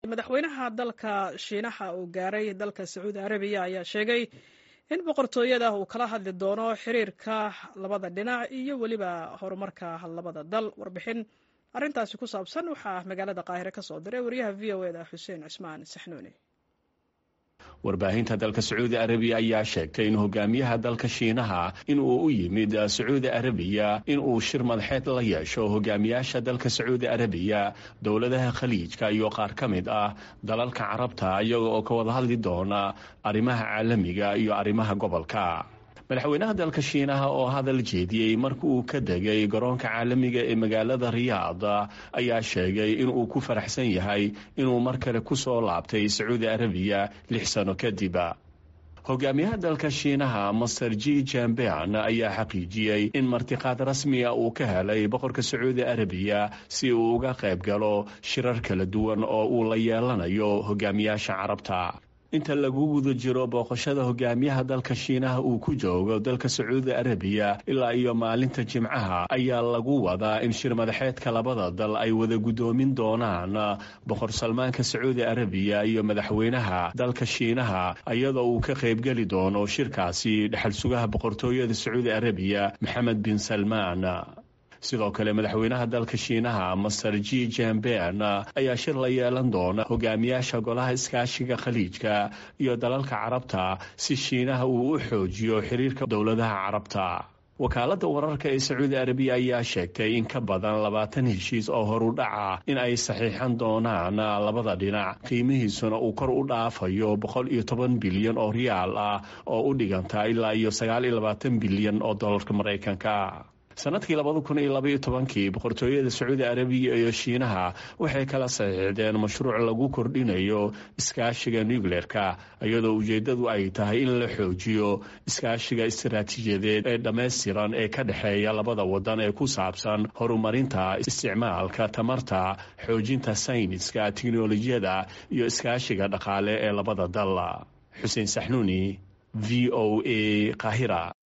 madaxweynaha dalka shiinaha uu gaaray dalka sacuudi arabiya ayaa sheegay in boqortooyada uu kala hadli doono xiriirka labada dhinac iyo weliba horumarka labada dal warbixin arrintaasi ku saabsan waxaa magaalada qaahire ka soo diray wariyaha v o eda xuseen cismaan saxnuuni warbaahinta dalka sacuudi arabiya ayaa sheegtay in hogaamiyaha dalka shiinaha inuu u yimid sacuudi arabiya inuu shir madaxeed la yeesho hogaamiyaasha dalka sacuudi arabiya dowladaha khaliijka iyo qaar ka mid ah dalalka carabta iyaga oo ka wada hadli doona arrimaha caalamiga iyo arrimaha gobolka madaxweynaha dalka shiinaha oo hadal jeediyey marka uu ka degay garoonka caalamiga ee magaalada riyaad ayaa sheegay inuu ku faraxsan yahay inuu mar kale ku soo laabtay sacuudi arabiya lix sano kadib hogaamiyaha dalka shiinaha master g jambean ayaa xaqiijiyey in martiqaad rasmiga uu ka helay boqorka sacuudi arabiya si uu uga qayb galo shirar kala duwan oo uu la yeelanayo hogaamiyaasha carabta inta lagu guda jiro booqashada hogaamiyaha dalka shiinaha uu ku joogo dalka sacuudi arabiya ilaa iyo maalinta jimcaha ayaa lagu wadaa in shir madaxeedka labada dal ay wada guddoomin doonaan boqor salmaanka sacuudi arabiya iyo madaxweynaha dalka shiinaha iyadoo uu ka qaybgeli doono shirkaasi dhexal sugaha boqortooyada sacuudi arabiya maxamed bin salmaan sidoo kale madaxweynaha dalka shiinaha master g jambean ayaa shir la yeelan doona hogaamiyaasha golaha iskaashiga khaliijka iyo dalalka carabta si shiinaha uu u xoojiyo xiriirka dowladaha carabta wakaaladda wararka ee sacuudi arabiya ayaa sheegtay in ka badan labaatan heshiis oo horu dhaca in ay saxiixan doonaan labada dhinac qiimihiisuna uu kor u dhaafayo boqol iyo toban bilyan oo riyaal ah oo u dhiganta ilaa iyo sagaal iyo labaatan bilyan oo dolarka maraykanka sanadkii labada kun iyo labaiyo tobankii boqortooyada sacuudi arabiya iyo shiinaha waxay kala saxiixdeen mashruuc lagu kordhinayo iskaashiga nucleerka iyadoo ujeedadu ay tahay in la xoojiyo iskaashiga istaraatiijiyadeed ee dhammaystiran ee ka dhexeeya labada wadan ee ku saabsan horumarinta isticmaalka tamarta xoojinta sayniska tiknolojiyada iyo iskaashiga dhaqaale ee labada dal xuseen saxnuuni v o a qahira